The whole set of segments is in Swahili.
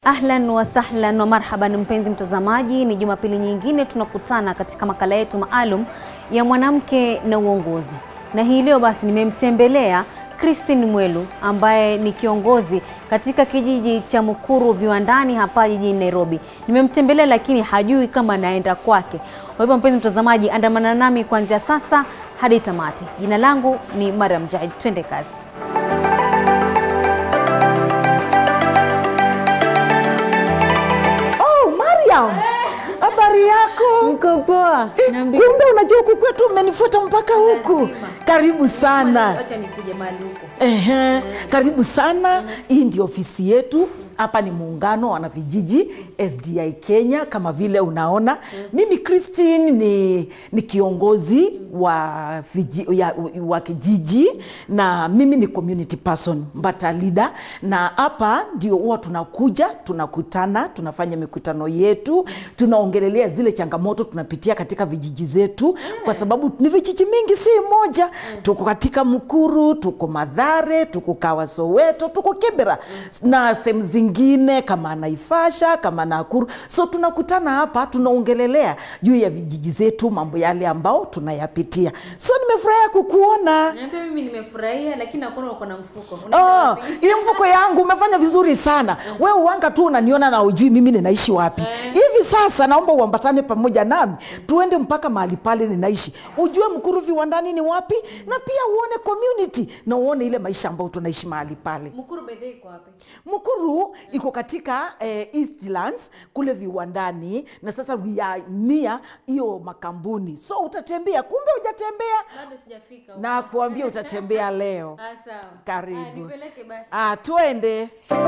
Ahlan wa sahlan wa marhaban, mpenzi mtazamaji, ni Jumapili nyingine tunakutana katika makala yetu maalum ya mwanamke na uongozi, na hii leo basi nimemtembelea Christine Mwelu ambaye ni kiongozi katika kijiji cha Mukuru viwandani hapa jijini Nairobi. Nimemtembelea lakini hajui kama naenda kwake. Kwa hivyo mpenzi mtazamaji, andamana nami kuanzia sasa hadi tamati. Jina langu ni Mariam Jahid, twende kazi. Oh, Mariam. Habari yako? Niko poa. Kumbe unajua huku kwetu umenifuata mpaka huku. Karibu sana. Acha nikuje mahali huko. Ehe, karibu sana. Hii ndio ofisi yetu. Hapa ni muungano wa wanavijiji SDI Kenya, kama vile unaona. Mimi Christine ni, ni kiongozi wa, viji, ya, wa kijiji na mimi ni community person, mbata leader, na hapa ndio huwa tunakuja tunakutana, tunafanya mikutano yetu, tunaongelelea zile changamoto tunapitia katika vijiji zetu, kwa sababu ni vijiji mingi, si moja. Tuko katika Mukuru, tuko Madhare, tuko Kawa Soweto, tuko Kibera na sehemu zingine kama Naivasha, kama Nakuru. So tunakutana hapa tunaongelelea juu ya vijiji zetu, mambo yale ambao tunayapitia. So nimefurahia kukuona. Niambia mimi nimefurahia lakini nakuona uko na mfuko. Oh, hii mfuko yangu umefanya vizuri sana. Wewe uanga tu unaniona na ujui mimi ninaishi wapi. Hivi sasa naomba uambatane pamoja nami tuende mpaka mahali pale ninaishi, ujue Mkuru viwandani ni wapi, na pia uone community na uone ile maisha ambayo tunaishi mahali pale. Mkuru bedhe iko wapi? Mukuru iko katika eh, Eastlands kule viwandani, na sasa we are near hiyo makambuni, so utatembea. Kumbe hujatembea, Bado sijafika. na kuambia utatembea leo. Ah, sawa. Karibu. Ah, nipeleke basi. Ah, twende.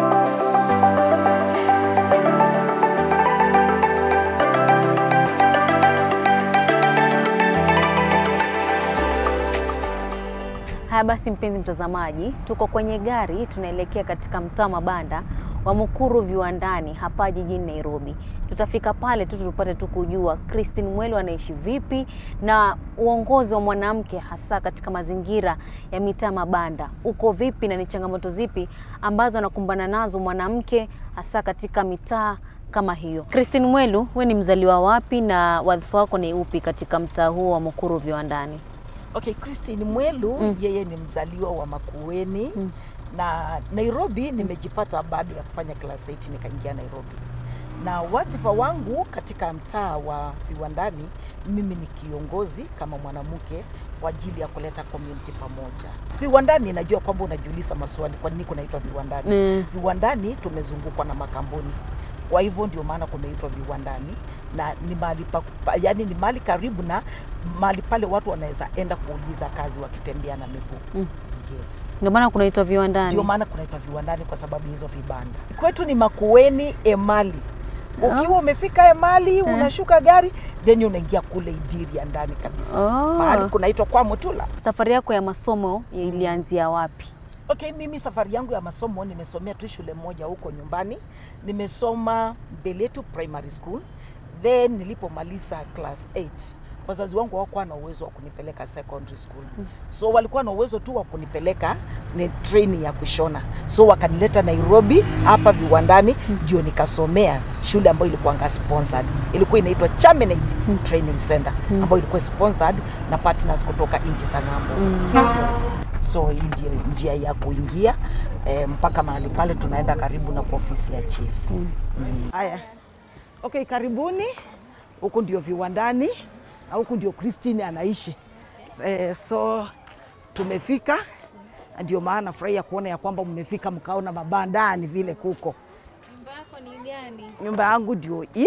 Haya basi, mpenzi mtazamaji, tuko kwenye gari tunaelekea katika mtaa wa mabanda wa Mukuru viwandani hapa jijini Nairobi. Tutafika pale tu tupate tu kujua Christine Mwelu anaishi vipi na uongozi wa mwanamke hasa katika mazingira ya mitaa mabanda uko vipi na ni changamoto zipi ambazo anakumbana nazo mwanamke hasa katika mitaa kama hiyo. Christine Mwelu, we ni mzaliwa wapi na wadhifa wako ni upi katika mtaa huo wa Mukuru viwandani? Okay, Christine Mwelu Mm. yeye ni mzaliwa wa Makueni na Nairobi nimejipata baada ya kufanya class 8 nikaingia Nairobi. Na wadhifa wangu katika mtaa wa viwandani, mimi ni kiongozi kama mwanamke kwa ajili ya kuleta community pamoja. Viwandani, najua kwamba unajiuliza maswali, kwa nini kunaitwa viwandani? Mm. Viwandani tumezungukwa na makampuni, kwa hivyo ndio maana kumeitwa viwandani na ni mahali pa, pa, yani ni mahali karibu na mahali pale watu wanaweza enda kuuliza kazi wakitembea na miguu Mm. yes. Ndio maana kunaitwa viwandani. Ndio maana kunaitwa viwandani kwa sababu hizo vibanda. Kwetu ni Makueni Emali. Ukiwa umefika Emali unashuka gari then unaingia kule Idiria ndani kabisa. Oh. Mahali kunaitwa kwa Mutula. Safari yako ya masomo ilianzia wapi? Okay, mimi safari yangu ya masomo nimesomea tu shule moja huko nyumbani. Nimesoma Mbeletu Primary School. Then nilipomaliza class 8 wazazi wangu hawakuwa na uwezo wa kunipeleka secondary school, so walikuwa na uwezo tu wa kunipeleka ni training ya kushona, so wakanileta Nairobi hapa viwandani, ndio nikasomea shule ambayo ilikuwa sponsored, ilikuwa inaitwa Chaminade Training Center ambayo ilikuwa sponsored na partners kutoka nchi za ng'ambo. Yes. So hii ndio njia ya kuingia eh, mpaka mahali pale tunaenda karibu na kwa ofisi ya chief. Haya. Okay, karibuni. Huku ndio viwandani na huku ndio Christine anaishi. Eh, so tumefika, na ndio maana furahia kuona ya kwamba mmefika mkaona mabandani vile kuko. Nyumba yako ni gani? Nyumba yangu ndio hii.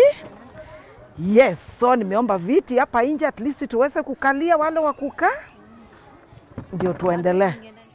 Yes, so nimeomba viti hapa nje at least tuweze kukalia wale wa kukaa, ndio tuendelee.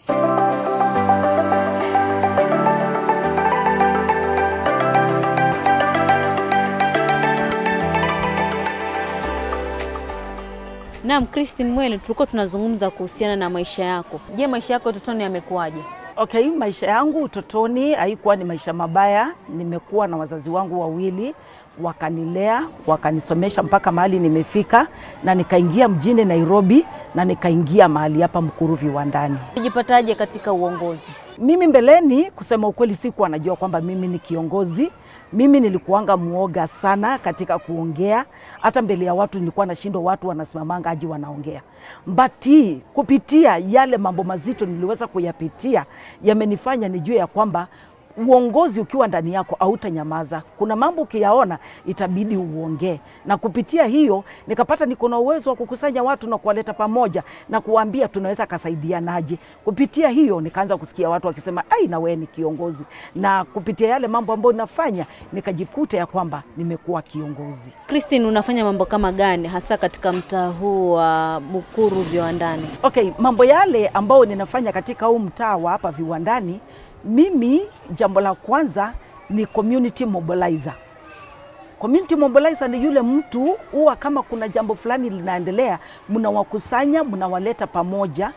Naam, Christine Mwelu, tulikuwa tunazungumza kuhusiana na maisha yako. Je, maisha yako utotoni yamekuwaje? Okay, maisha yangu utotoni haikuwa ni maisha mabaya. Nimekuwa na wazazi wangu wawili wakanilea, wakanisomesha mpaka mahali nimefika, na nikaingia mjini Nairobi na nikaingia mahali hapa Mkuru viwandani. Ujipataje katika uongozi? Mimi mbeleni, kusema ukweli, sikuwa najua kwamba mimi ni kiongozi. Mimi nilikuanga muoga sana katika kuongea, hata mbele ya watu nilikuwa nashindwa, watu wanasimamanga aji wanaongea. But kupitia yale mambo mazito niliweza kuyapitia, yamenifanya nijue ya kwamba uongozi ukiwa ndani yako hautanyamaza. Kuna mambo ukiyaona itabidi uongee, na kupitia hiyo nikapata niko na uwezo wa kukusanya watu na kuwaleta pamoja na kuwaambia tunaweza kasaidianaje. Kupitia hiyo nikaanza kusikia watu wakisema ai, na wewe ni kiongozi, na kupitia yale mambo ambayo nafanya nikajikuta ya kwamba nimekuwa kiongozi. Christine, unafanya mambo kama gani hasa katika mtaa huu wa Mukuru viwandani? Okay, mambo yale ambayo ninafanya katika huu mtaa wa hapa viwandani mimi jambo la kwanza ni community mobilizer. Community mobilizer ni yule mtu huwa kama kuna jambo fulani linaendelea, mnawakusanya, mnawaleta pamoja,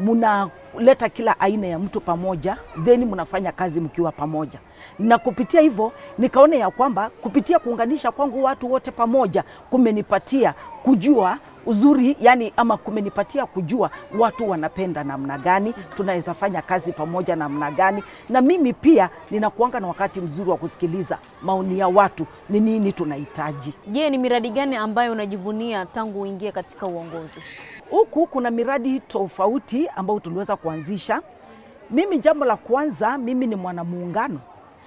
mnaleta kila aina ya mtu pamoja, then mnafanya kazi mkiwa pamoja. Na kupitia hivyo nikaona ya kwamba kupitia kuunganisha kwangu watu wote pamoja kumenipatia kujua uzuri yani, ama kumenipatia kujua watu wanapenda namna gani, tunaweza fanya kazi pamoja namna gani, na mimi pia ninakuanga na wakati mzuri wa kusikiliza maoni ya watu, ni nini tunahitaji. Je, ni miradi gani ambayo unajivunia tangu uingie katika uongozi? Huku kuna miradi tofauti ambayo tuliweza kuanzisha. Mimi jambo la kwanza, mimi ni mwanamuungano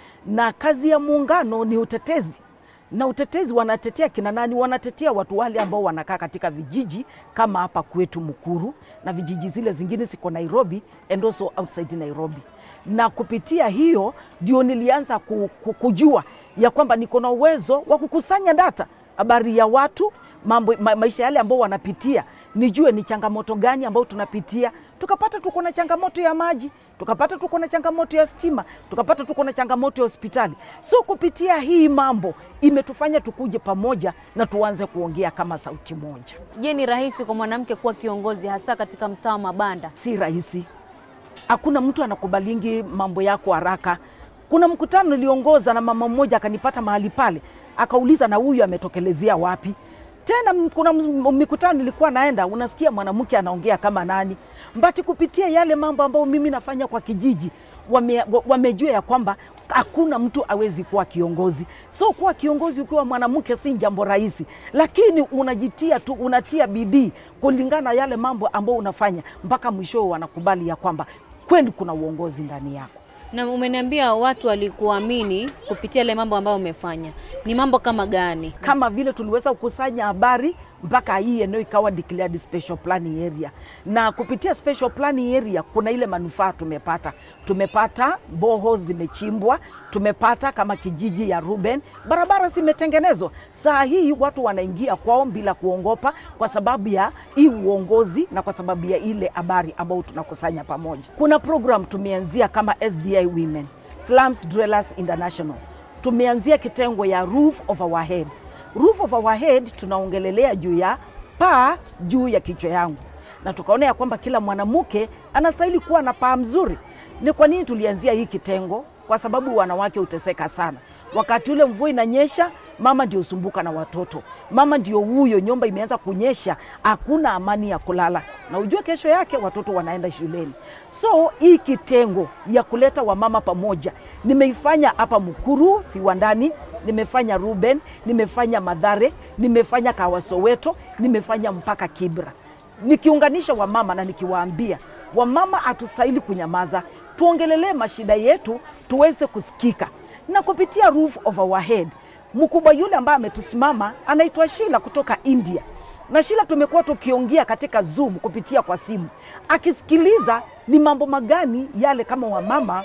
na kazi ya muungano ni utetezi na utetezi wanatetea kina nani? Wanatetea watu wale ambao wanakaa katika vijiji kama hapa kwetu Mukuru na vijiji zile zingine ziko Nairobi and also outside Nairobi. Na kupitia hiyo ndio nilianza ku, ku, kujua ya kwamba niko na uwezo wa kukusanya data habari ya watu mambo, ma, maisha yale ambao wanapitia, nijue ni changamoto gani ambao tunapitia. Tukapata tuko na changamoto ya maji, tukapata tuko na changamoto ya stima, tukapata tuko na changamoto ya hospitali. So kupitia hii mambo imetufanya tukuje pamoja na tuanze kuongea kama sauti moja. Je, ni rahisi kwa mwanamke kuwa kiongozi hasa katika mtaa wa mabanda? Si rahisi, hakuna mtu anakubalingi mambo yako haraka. Kuna mkutano niliongoza na mama mmoja akanipata mahali pale, akauliza na huyu ametokelezea wapi? Tena kuna mikutano nilikuwa naenda, unasikia mwanamke anaongea kama nani, mbati kupitia yale mambo ambayo mimi nafanya kwa kijiji wame, wamejua ya kwamba hakuna mtu awezi kuwa kiongozi. So kuwa kiongozi ukiwa mwanamke si jambo rahisi, lakini unajitia tu, unatia bidii kulingana na yale mambo ambayo unafanya, mpaka mwishowe wanakubali ya kwamba kweli kuna uongozi ndani yako. Na umeniambia watu walikuamini kupitia ile mambo ambayo umefanya, ni mambo kama gani? Kama vile tuliweza kukusanya habari mpaka hii eneo ikawa declared special planning area, na kupitia special planning area kuna ile manufaa tumepata. Tumepata boho zimechimbwa, tumepata kama kijiji ya Ruben, barabara zimetengenezwa. Saa hii watu wanaingia kwao bila kuongopa, kwa sababu ya hii uongozi na kwa sababu ya ile habari ambayo tunakusanya pamoja. Kuna program tumeanzia kama SDI Women, Slums Dwellers International, tumeanzia kitengo ya roof over our head roof of our head tunaongelelea juu ya paa juu ya kichwa yangu, na tukaona ya kwamba kila mwanamke anastahili kuwa na paa mzuri. Ni kwa nini tulianzia hii kitengo? Kwa sababu wanawake huteseka sana wakati ule mvua inanyesha, mama ndio usumbuka na watoto, mama ndio huyo, nyumba imeanza kunyesha, hakuna amani ya kulala, na ujue kesho yake watoto wanaenda shuleni. So hii kitengo ya kuleta wamama pamoja nimeifanya hapa Mukuru viwandani, nimefanya Ruben, nimefanya Madhare, nimefanya Kawasoweto, nimefanya mpaka Kibra, nikiunganisha wamama na nikiwaambia wamama hatustahili kunyamaza, tuongelelee mashida yetu tuweze kusikika na kupitia roof over our head. Mkubwa yule ambaye ametusimama anaitwa Shila kutoka India, na Shila tumekuwa tukiongea katika Zoom kupitia kwa simu, akisikiliza ni mambo magani yale kama wamama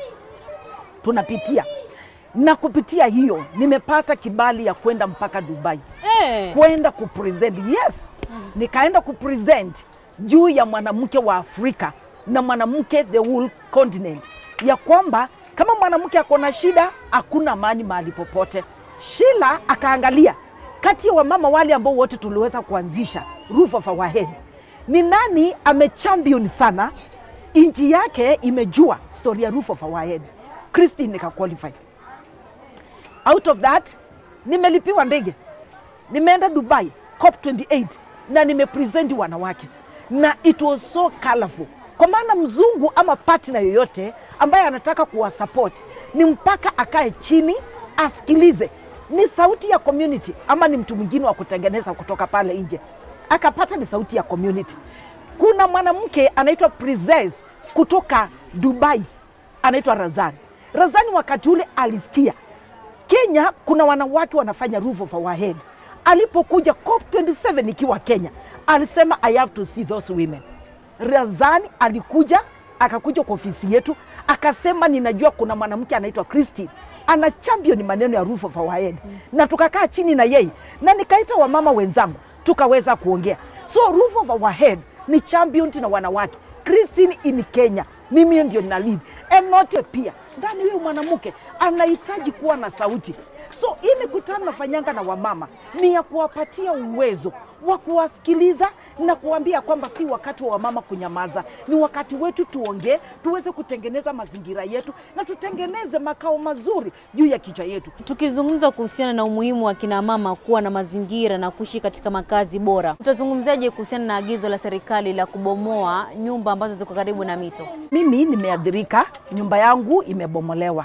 tunapitia, na kupitia hiyo nimepata kibali ya kwenda mpaka Dubai Eh, kwenda kupresent. Yes, nikaenda kupresent juu ya mwanamke wa Afrika na mwanamke the whole continent, ya kwamba kama mwanamke ako na shida hakuna amani mahali popote. Shila akaangalia kati ya wamama wale ambao wote tuliweza kuanzisha roof of our head, ni nani amechampion sana nchi yake imejua story ya roof of our head. Christine nika qualify out of that nimelipiwa ndege, nimeenda Dubai COP 28 na nimepresenti wanawake na it was so colorful, kwa maana mzungu ama partner yoyote ambaye anataka kuwasupport ni mpaka akae chini asikilize ni sauti ya community ama ni mtu mwingine wa kutengeneza kutoka pale nje, akapata ni sauti ya community. Kuna mwanamke anaitwa Princess kutoka Dubai, anaitwa Razani. Razani wakati ule alisikia Kenya kuna wanawake wanafanya roof of our head. Alipokuja COP27 ikiwa Kenya, alisema I have to see those women. Razani alikuja akakuja kwa ofisi yetu akasema, ninajua kuna mwanamke anaitwa Christine ana champion maneno ya roof of our head mm. na tukakaa chini na yeye na nikaita wamama wenzangu tukaweza kuongea. So roof of our head ni champion na wanawake Christine in Kenya, mimi ndio nina lead and not pia ndani huyo mwanamke anahitaji kuwa na sauti. So hii mikutano nafanyanga na wamama ni ya kuwapatia uwezo wa kuwasikiliza na kuambia kwamba si wakati wa wamama kunyamaza, ni wakati wetu tuongee, tuweze kutengeneza mazingira yetu na tutengeneze makao mazuri juu ya kichwa yetu. Tukizungumza kuhusiana na umuhimu wa kina mama kuwa na mazingira na kuishi katika makazi bora, utazungumziaje kuhusiana na agizo la serikali la kubomoa nyumba ambazo ziko karibu na mito? Mimi nimeadhirika, nyumba yangu imebomolewa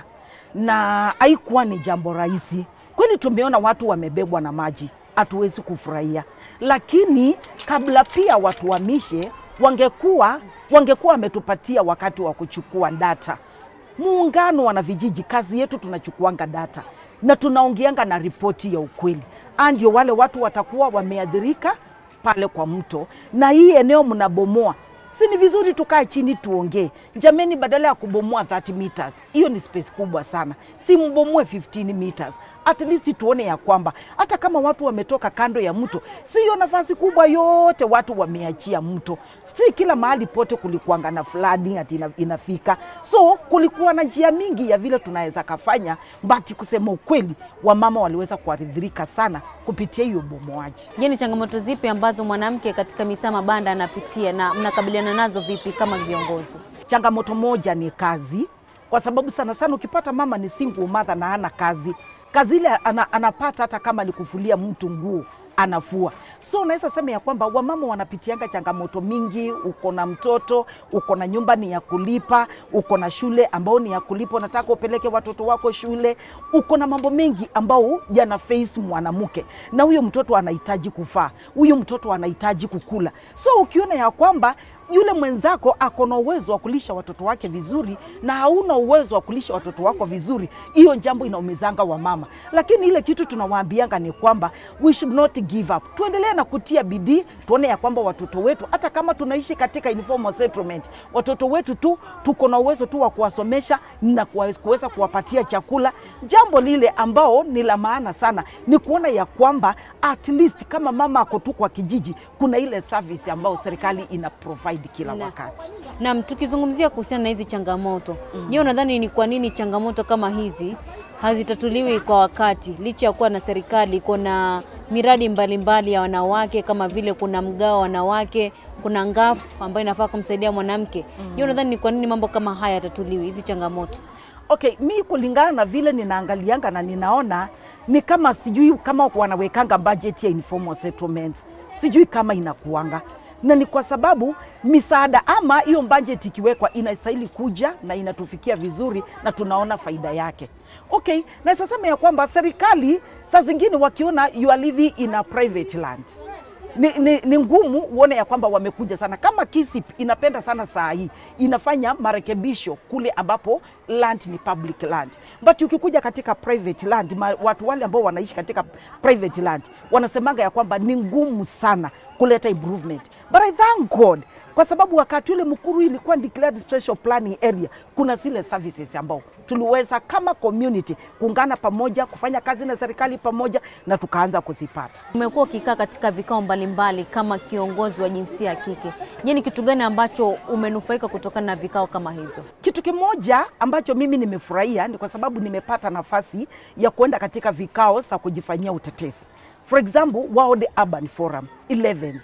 na haikuwa ni jambo rahisi kweli. Tumeona watu wamebebwa na maji, hatuwezi kufurahia, lakini kabla pia watu wamishe, wangekuwa wangekuwa wametupatia wakati wa kuchukua data. Muungano wana vijiji, kazi yetu tunachukuanga data na tunaongeanga na ripoti ya ukweli, ndio wale watu watakuwa wameadhirika pale kwa mto, na hii eneo mnabomoa si ni vizuri tukae chini tuongee, jameni, badala ya kubomoa 30 meters, hiyo ni space kubwa sana, si mbomoe 15 meters. At least tuone ya kwamba hata kama watu wametoka kando ya mto, si hiyo nafasi kubwa yote watu wameachia mto. Si kila mahali pote kulikuanga na flooding ati ina, inafika. So kulikuwa na njia mingi ya vile tunaweza kafanya, but kusema ukweli, wamama waliweza kuathirika sana kupitia hiyo bomoaji. Je, ni changamoto zipi ambazo mwanamke katika mitaa mabanda anapitia na mnakabiliana nazo vipi kama viongozi? Changamoto moja ni kazi, kwa sababu sana sana ukipata mama ni single mother na hana kazi, kazi ile ana, anapata hata kama ni kufulia mtu nguo anafua. So unaweza sema ya kwamba wamama wanapitianga changamoto mingi. Uko na mtoto, uko na nyumba ni ya kulipa, uko na shule ambao ni ya kulipa, unataka upeleke watoto wako shule, uko na mambo mengi ambao yana face mwanamke, na huyo mtoto anahitaji kufaa, huyo mtoto anahitaji kukula. So ukiona ya kwamba yule mwenzako ako na uwezo wa kulisha watoto wake vizuri na hauna uwezo wa kulisha watoto wako vizuri, hiyo jambo inaumizanga wamama. Lakini ile kitu tunawaambianga ni kwamba we should not give up, tuendelee na kutia bidii, tuone ya kwamba watoto wetu, hata kama tunaishi katika informal settlement, watoto wetu tu tuko na uwezo tu wa kuwasomesha na kuweza kuwapatia chakula. Jambo lile ambao ni la maana sana ni kuona ya kwamba at least kama mama ako tu kwa kijiji, kuna ile service ambayo serikali ina provide kila Na- wakati. Naam, tukizungumzia kuhusiana na hizi changamoto, je, unadhani ni kwa nini changamoto kama hizi hazitatuliwi kwa wakati licha ya kuwa na serikali iko na miradi mbalimbali mbali ya wanawake kama vile kuna mgao wa wanawake, kuna ngafu ambayo inafaa kumsaidia mwanamke. Je, unadhani ni kwa nini mambo kama haya yatatuliwi hizi changamoto? Okay, mi kulingana na vile ninaangalianga na ninaona ni kama sijui kama wanawekanga budget ya informal settlements, sijui kama inakuanga na ni kwa sababu misaada ama hiyo budget ikiwekwa inastahili kuja na inatufikia vizuri na tunaona faida yake. Okay, na sasema ya kwamba serikali saa zingine wakiona you are living in a private land ni, ni, ni ngumu uone ya kwamba wamekuja sana. Kama KISIP inapenda sana saa hii inafanya marekebisho kule ambapo land ni public land, but ukikuja katika private land ma, watu wale ambao wanaishi katika private land wanasemanga ya kwamba ni ngumu sana kuleta improvement, but I thank God kwa sababu wakati ule Mukuru ilikuwa declared special planning area, kuna zile services ambao tuliweza kama community kuungana pamoja kufanya kazi na serikali pamoja na tukaanza kuzipata. Umekuwa ukikaa katika vikao mbalimbali kama kiongozi wa jinsia ya kike. Je, ni kitu gani ambacho umenufaika kutokana na vikao kama hivyo? Kitu kimoja ambacho mimi nimefurahia ni kwa sababu nimepata nafasi ya kuenda katika vikao za kujifanyia utetezi. For example, World Urban Forum 11th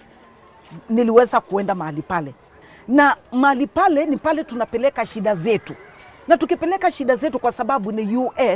niliweza kuenda mahali pale, na mahali pale ni pale tunapeleka shida zetu, na tukipeleka shida zetu, kwa sababu ni UN,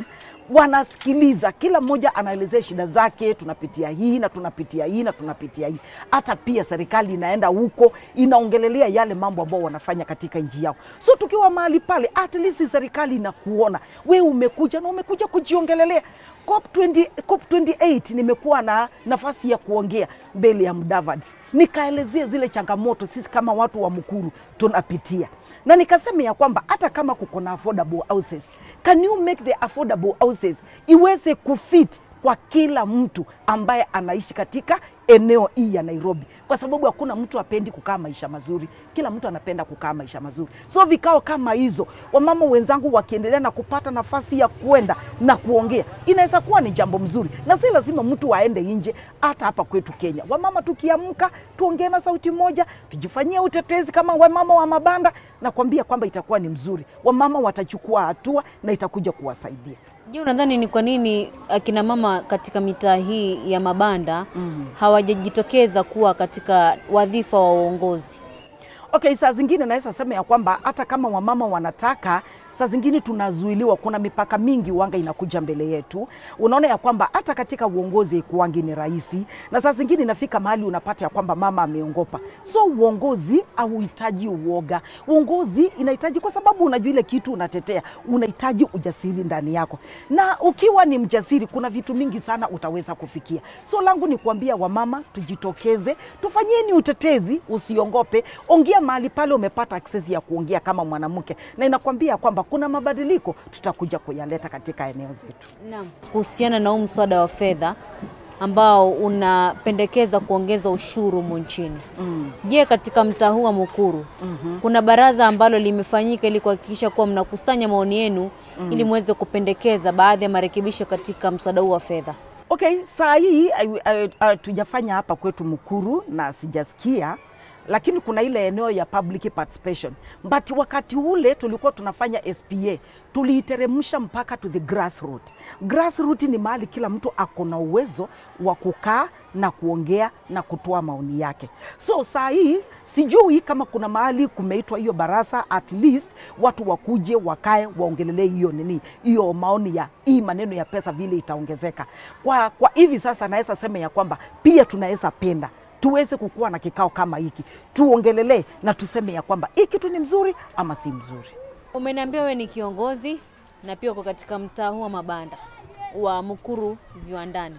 wanasikiliza, kila mmoja anaelezea shida zake, tunapitia hii na tunapitia hii na tunapitia hii. Hata pia serikali inaenda huko inaongelelea yale mambo ambao wanafanya katika nchi yao. So tukiwa mahali pale, at least serikali inakuona we umekuja na umekuja kujiongelelea. COP 20, COP 28 nimekuwa na nafasi ya kuongea mbele ya Mudavadi nikaelezea zile changamoto sisi kama watu wa Mukuru tunapitia, na nikasema ya kwamba hata kama kuko na affordable houses, can you make the affordable houses iweze kufit kwa kila mtu ambaye anaishi katika eneo hii ya Nairobi, kwa sababu hakuna mtu apendi kukaa maisha mazuri, kila mtu anapenda kukaa maisha mazuri. So vikao kama hizo, wamama wenzangu wakiendelea na kupata nafasi ya kwenda na kuongea, inaweza kuwa ni jambo mzuri, na si lazima mtu aende nje. Hata hapa kwetu Kenya, wamama tukiamka, tuongee na sauti moja, tujifanyie utetezi kama wamama wa mabanda, na kuambia kwamba itakuwa ni mzuri, wamama watachukua hatua na itakuja kuwasaidia. Je, unadhani ni kwa nini akina mama katika mitaa hii ya mabanda Mm. hawajajitokeza kuwa katika wadhifa wa uongozi? Okay, saa zingine naweza sema ya kwamba hata kama wamama wanataka saa zingine tunazuiliwa. Kuna mipaka mingi wanga inakuja mbele yetu. Unaona ya kwamba hata katika uongozi kuwangi ni rahisi, na saa zingine inafika mahali unapata ya kwamba mama ameongopa. So uongozi hauhitaji uoga, uongozi inahitaji, kwa sababu unajua ile kitu unatetea, unahitaji ujasiri ndani yako, na ukiwa ni mjasiri, kuna vitu mingi sana utaweza kufikia. So langu ni kuambia wamama, tujitokeze, tufanyeni utetezi, usiongope, ongea mahali pale umepata access ya kuongea kama mwanamke, na inakwambia kwamba kuna mabadiliko tutakuja kuyaleta katika eneo zetu. Naam. Kuhusiana na huu mswada wa fedha ambao unapendekeza kuongeza ushuru humu nchini. Mm. Je, katika mtaa huu wa Mukuru Mhm. kuna baraza ambalo limefanyika ili kuhakikisha kuwa mnakusanya maoni yenu ili muweze kupendekeza baadhi ya marekebisho katika mswada huu wa fedha? Okay, saa hii tujafanya hapa kwetu Mukuru na sijasikia, lakini kuna ile eneo ya public participation, but wakati ule tulikuwa tunafanya SPA tuliiteremsha mpaka to the grassroots. Grassroots ni mahali kila mtu ako na uwezo wa kukaa na kuongea na kutoa maoni yake. So saa hii sijui kama kuna mahali kumeitwa hiyo barasa, at least watu wakuje wakae waongelelee hiyo nini, hiyo maoni ya hii maneno ya pesa vile itaongezeka. Kwa, kwa hivi sasa naweza sema ya kwamba pia tunaweza penda tuweze kukuwa na kikao kama hiki, tuongelelee na tuseme ya kwamba hii kitu ni mzuri ama si mzuri. Umeniambia wewe ni kiongozi na pia uko katika mtaa huu wa mabanda wa Mukuru viwandani.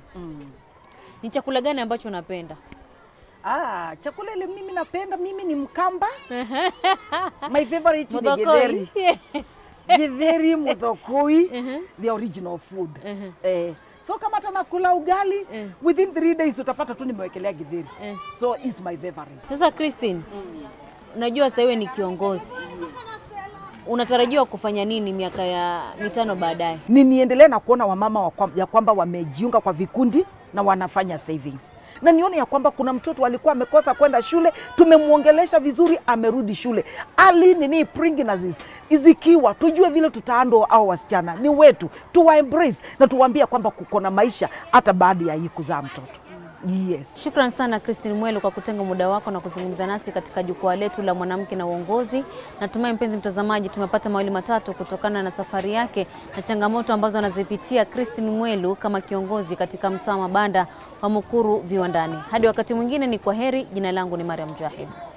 Ni chakula gani ambacho unapenda? Ah, chakula ile mimi napenda, mimi ni Mkamba. My favorite ni Muthokoi. githeri. Githeri, muthokoi, the original food. Mhm. Eh, so kama hata nakula ugali Eh. within three days utapata tu nimewekelea githeri. Eh. So is my favorite. Sasa Christine, unajua sasa wewe ni kiongozi, unatarajiwa kufanya nini miaka ya mitano baadaye? ni niendelee na kuona wamama wa kwam- ya kwamba wamejiunga kwa vikundi na wanafanya savings na nione ya kwamba kuna mtoto alikuwa amekosa kwenda shule, tumemwongelesha vizuri, amerudi shule. Ali nini pregnancies izikiwa, tujue vile tutaando au wasichana ni wetu, tuwa embrace na tuwaambie kwamba kuko na maisha hata baada ya hii kuzaa mtoto. Yes. Shukran sana Christine Mwelu kwa kutenga muda wako na kuzungumza nasi katika jukwaa letu la mwanamke na uongozi. Natumai mpenzi mtazamaji, tumepata mawili matatu kutokana na safari yake na changamoto ambazo anazipitia Christine Mwelu kama kiongozi katika mtaa wa mabanda wa Mukuru viwandani. Hadi wakati mwingine, ni kwa heri. Jina langu ni Mariam Jahid.